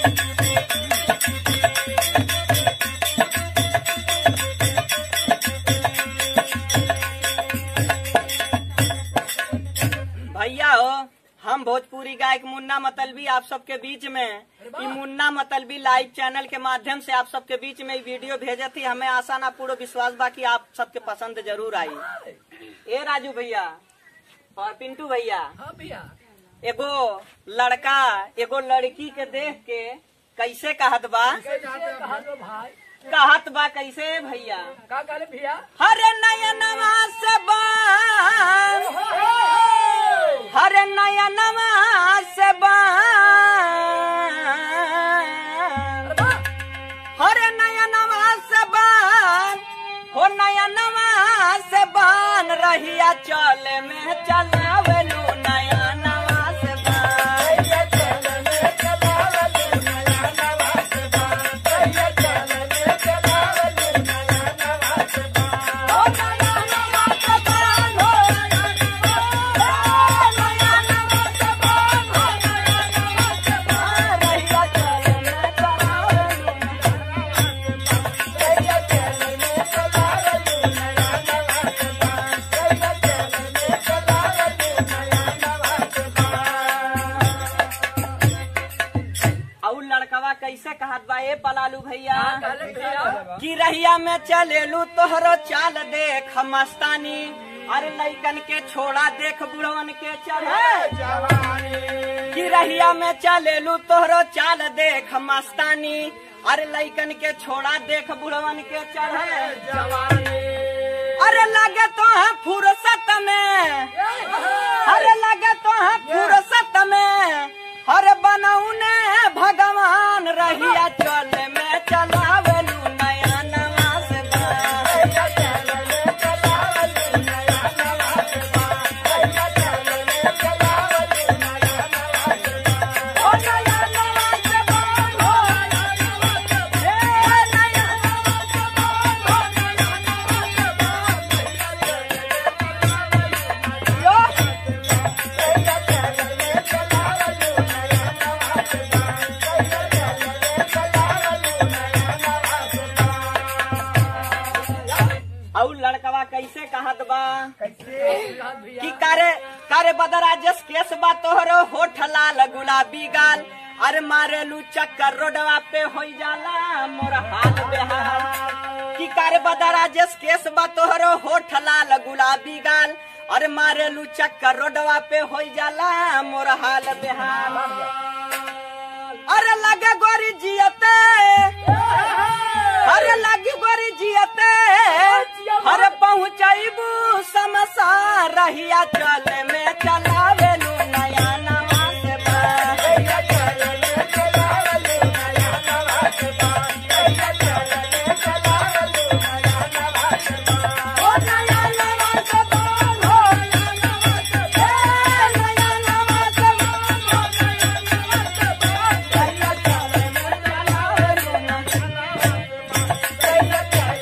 भैया हो हम भोजपुरी गायक मुन्ना मतलबी आप सबके बीच में ई मुन्ना मतलबी लाइव चैनल के माध्यम से आप सबके बीच में ई वीडियो भेजे थी हमें आशा ना पूरा विश्वास बा कि आप सबके पसंद जरूर आई ए राजू भैया और पिंटू भैया हाँ भैया एगो लड़का एगो लड़की के देख के कैसे कहत बा कैसे कहा तो भाई कहत बा कैसे भैया का करे भैया हरे नयनवा से बान हरे नयनवा से बान हरे नयनवा से बान हो नयनवा से बान रहिया चले में चलावेलू नयनवा से बान हो नयनवा से बान हो नयनवा से बान हो नयनवा से बान रहिया चले में चलावेलू और लड़कवा कैसे कहत बा ए पलालू भैया कहले भैया कि रहिया में चलेलू तोहरो चाल देख मस्तानी अरे लइकन के छोड़ा देख बुढ़वन के चढ़े कि रहिया में चलेलू तोहरो चाल देख मस्तानी अरे लइकन के छोड़ा देख बुढ़वन के चढ़े अरे लगे तो है फुर्सत में अरे लगे तो है फुर्सत में हर बनौने भगवान रहिया चल में चलावेलू नया नवा से बान। ओ नया नवा से बान, हो नया नवा से बान। ए, नया नवा से बान, हो नया नवा से बान। यो, और लड़कवा कैसे कहत बा कि कारे कारे बदरा जस केस बा तोहरो होठ लाल गुलाबी गाल अरे मारेलू चक्कर रोडवा पे हो जाला मोर हाल बेहाल कि कारे बदरा जस केस बा तोहरो होठ लाल गुलाबी गाल अरे मारेलू चक्कर रोडवा पे हो जाला मोर हाल बेहाल अरे लगे गोरी जियते अरे लगी गोरी जियते अरे पहुँचबू समसा रहिया चल में चलावेलू नया नवा से बान। ओ नया नवा से बान, हो नया नवा से बान। नया नवा से बान, हो नया नवा से बान। रहिया चल में चलावेलू नया नवा से बान।